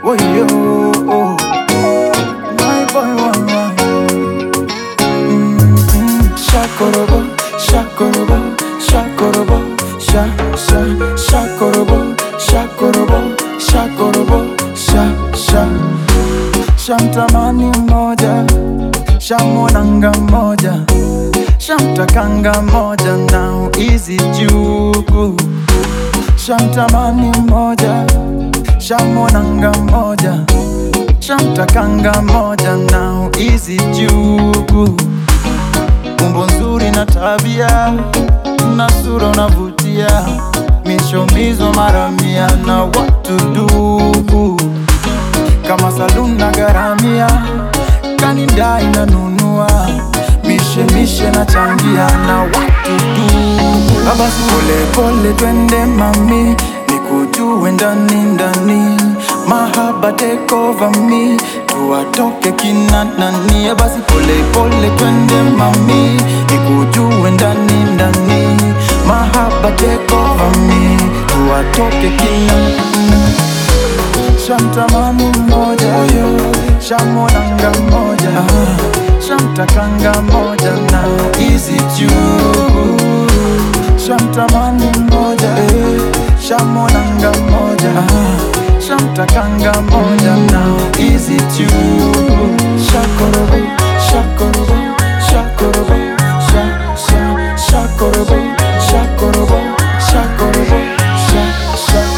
Woyo, my boy, one, one. Mm-mm. Shakorobo, shakorobo, shakorobo, sha, sha, shakorobo, shakorobo, shakorobo, sha, sha. Shamtamani moja, shamonanga moja, shamtakanga moja, now easy juku. Shamtamani moja, shamonanga moja, shamtakanga moja, now easy juku. Umbo nzuri na tabia na sura unavutia, mishomizo mara mia na watu dubu kama saluni na garamia, kanida inanunua, mishemishe na changia na watu tu. Basi pole pole twende mami, nikujue ndani ndani, mahaba take over me, tuwatoke kina nani. Basi pole pole twende mami, nikujue ndani ndani, mahaba take over me, tuwatoke kina nani. Shamtamani mmoja shamonanga mmoja shamtakanga mmoja na easy juu Shamtamani mmoja shamonanga mmoja shamtakanga mmoja na easy juu Shakorobo, shakorobo, shakorobo, sha, sha, shakorobo, shakorobo, shakorobo, sha, sha.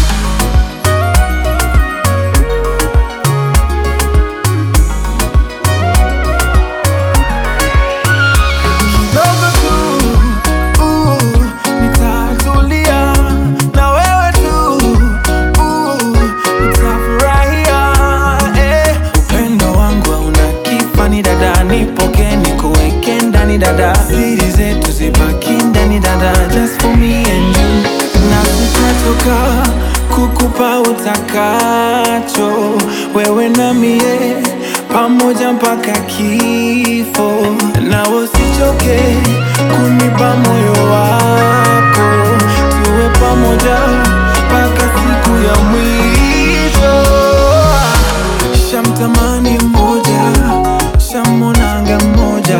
kidogo tu uh, nitatulia na wewe tu uh, nitafurahia eh. Upendo wangu hauna kifani dada, nipoke nikuweke ndani dada, siri zetu zibaki ndani dada, just for me and you, na sitatoka kukupa utakacho wewe na mie pamoja mpaka kifo, na usichoke kunipa moyo wako, tuwe pamoja mpaka siku ya mwisho. Shamtamani mmoja, shamonanga mmoja,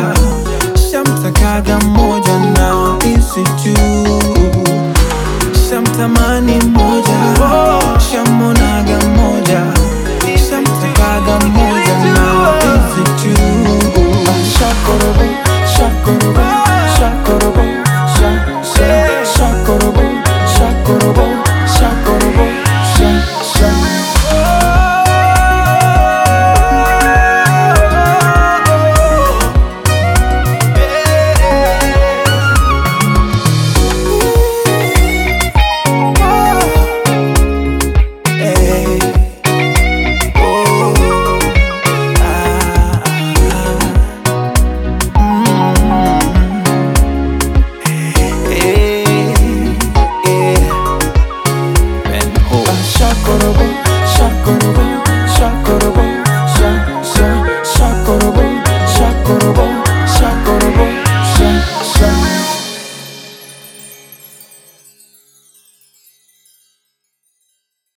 shamtakaga mmoja na isi juu. Shamtamani